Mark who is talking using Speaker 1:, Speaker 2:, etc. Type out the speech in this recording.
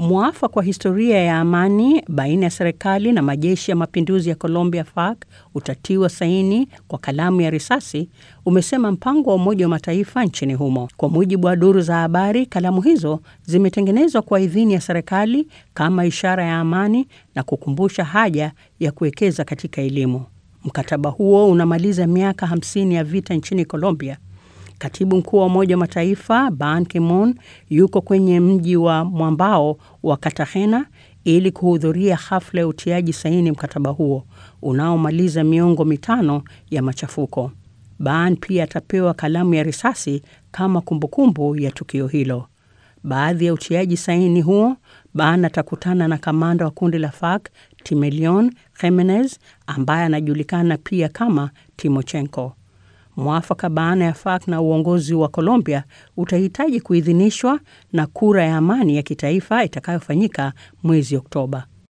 Speaker 1: Mwafaka wa historia ya amani baina ya serikali na majeshi ya mapinduzi ya Colombia FARC utatiwa saini kwa kalamu ya risasi, umesema mpango wa Umoja wa Mataifa nchini humo. Kwa mujibu wa duru za habari, kalamu hizo zimetengenezwa kwa idhini ya serikali kama ishara ya amani na kukumbusha haja ya kuwekeza katika elimu. Mkataba huo unamaliza miaka 50 ya vita nchini Colombia. Katibu mkuu wa Umoja wa Mataifa Ban Ki-moon yuko kwenye mji wa mwambao wa Cartagena ili kuhudhuria hafla ya utiaji saini mkataba huo unaomaliza miongo mitano ya machafuko. Ban pia atapewa kalamu ya risasi kama kumbukumbu ya tukio hilo. Baadhi ya utiaji saini huo, Ban atakutana na kamanda wa kundi la FARC Timelion Jimenez ambaye anajulikana pia kama Timochenko. Mwafaka baina ya FARC na uongozi wa Colombia utahitaji kuidhinishwa na kura ya amani ya kitaifa itakayofanyika mwezi Oktoba.